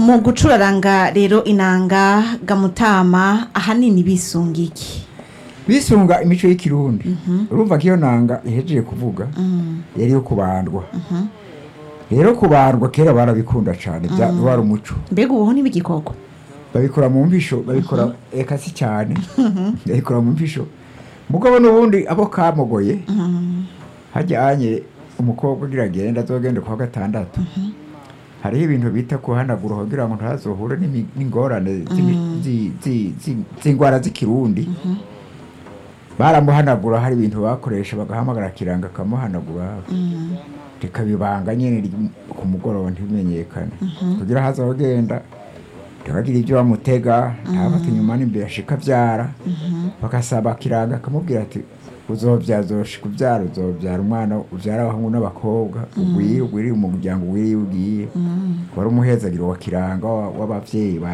mu gucuraranga rero inanga gamutama ahanini bisunga iki bisunga imico y'ikirundi urumva ko iyo nanga ihejeje kuvuga yari iyo kubandwa rero kubandwa kera barabikunda cyane bya wari umuco mbega ubuho n'ibigikorwa babikora mu mpisho babikora eka si cyane babikora mu mpisho mugabo n'ubundi abo kamugoye hajyanye umukobwa ugira agenda azogende kwa gatandatu hariho ibintu bita kuhanagura kugira ngo ntazohure n'imi- n'ingorane z'imi- zi- zi- zi- z'indwara z'ikirundi baramuhanagura hari ibintu bakoresha bagahamagara kiranga akamuhanagura rikabibanga nyine ry- ku mugoroba ntibimenyekane kugira hazogenda ntibagire ibyo bamutega ntabate inyuma n'imbere ashika abyara bagasaba kiranga akamubwira ati uzobyaza uzoshika ubyara uzobyara umwana ubyara abahungu n'abakobwa ugwire ugwirire umuryango ugwiriye ugiye wari umuhezagiro wa kiranga wa- w'abavyeyi ba